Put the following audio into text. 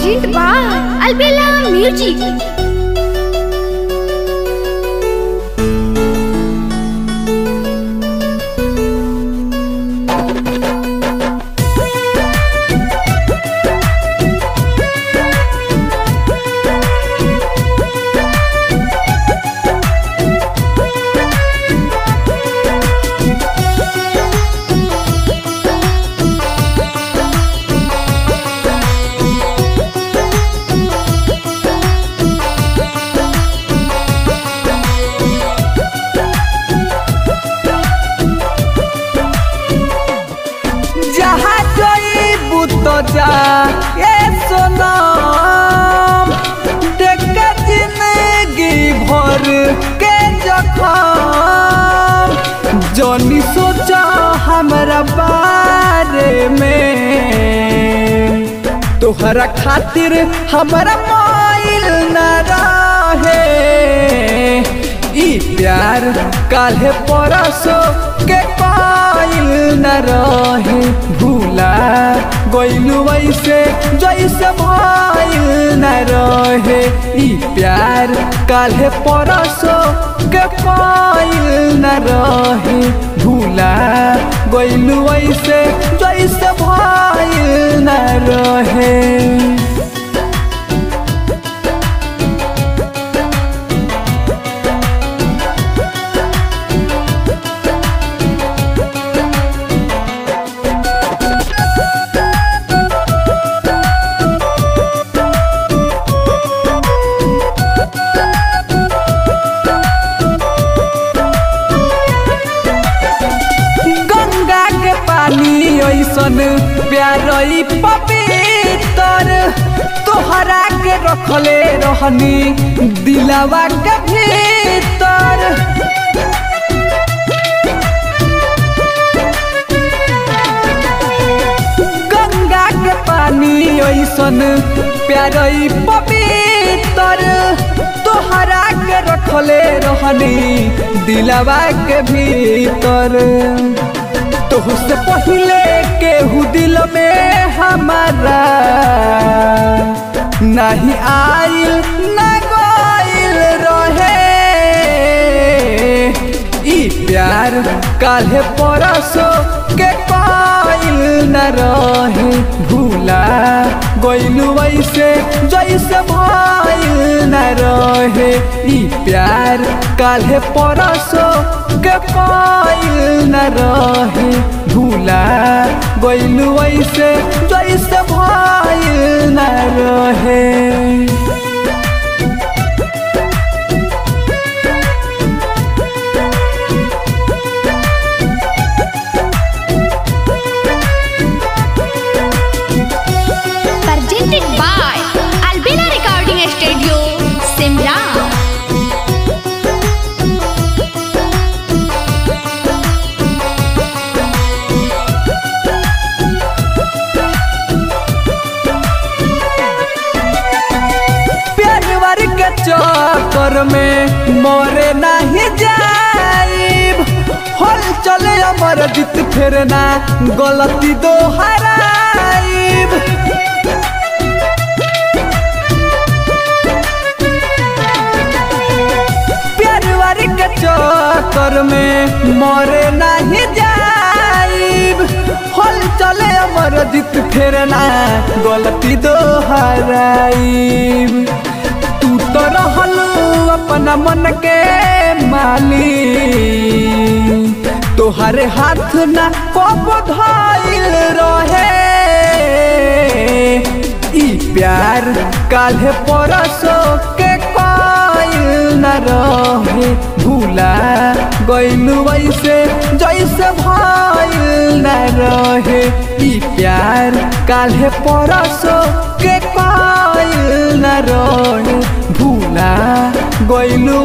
Present by Albella Music. जहाँ जईबू तो जा ए सोनम देख के जिंदगी भर के जखम जनी सोचा हमरा बारे में तोहरा खातिर हमरा माइल न रहे ई प्यार काल्हे परसो के पाइल न रहे भूला गइलू वैसे जैसे भइल न रहे ई प्यार काल्हे परसो के पाइल न रहे भूला गइलू वैसे जैसे भइल न रहे गंगा के पानी ऐसन प्यारई पवित्र तोहरा के रखले रहनी दिलावा के भीतर गंगा के पानी ऐसन प्यारई पवित्र तोहरा के रखले रहनी दिलावा के भीतर तोहसे पहले केहू दिल में हमारा नहीं आइल न गइल रहे ई प्यार काल्हे परसो के पाइल न रहे भूला गइलू वैसे जैसे भइल न रहे ई प्यार काल्हे परसो के पाइल न रहे भूला गइलू वैसे जैसे भइल न रहे Presented by Albella Recording Studio, Simra. प्यार के चक्कर में मोरे नहीं जाइब हल चले अमर जीत फिर ना गलती दोहराइब प्यार के चक्कर में मोरे नहीं जाइब हल चले अमर जीत फिर ना गलती दोहराइब तू तो रहल अपना मन के माली तोहरे हाथ ना कब धइल रहे ई प्यार काल्हे परसो के कइल न रहे भूला गइलू वैसे जैसे भइल न रहे ई प्यार काल्हे परसो के कइल न रहे भूला गइलू